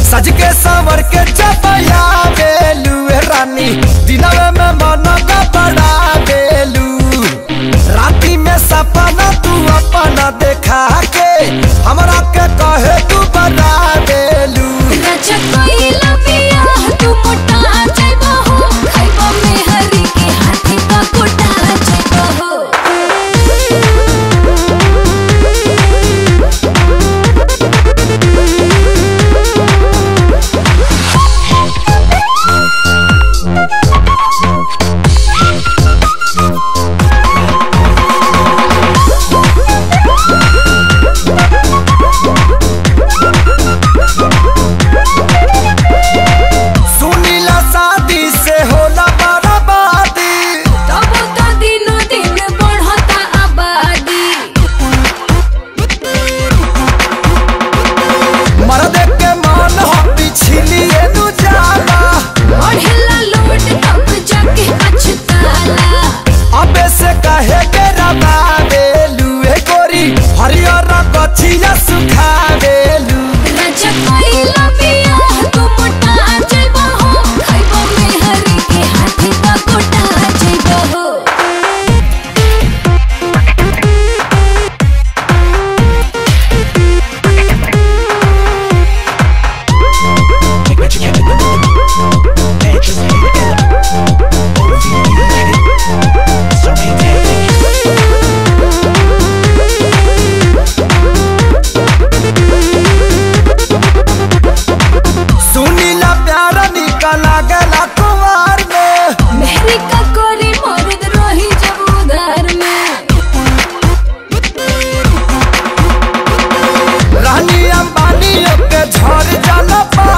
सज के संवर के चपया बेलू रानी दिनवे में मन का बड़ा बेलू राती में सपना तू अपना देखा के हमरा के कहे तू बना बेलू राजा कोइला पिया तू मोटा जाइबो हो खाइबो में हरी के हाथी का कोटा जाइबो हो सुनीला शादी से होला बर्बादी तब तो दिनो दिन बढ़ता आबादी मर्द के मन हो पिछलिए नु जाला बढ़ेला लोड तब जाके पछताला अबे से कहे के रबा बेलू ए गोरी हरियर कथिया सुखा बेलू राजा कोइला पिया तू मोटा जाइबो हो खाइबो में हरी के हाथी का कोटा जाइबो हो सुनीला प्यारा निकला गला कुमार में मेहरी का कोरी मर्द रही जब उधार में रानी अंबानी के झड़ जाला पा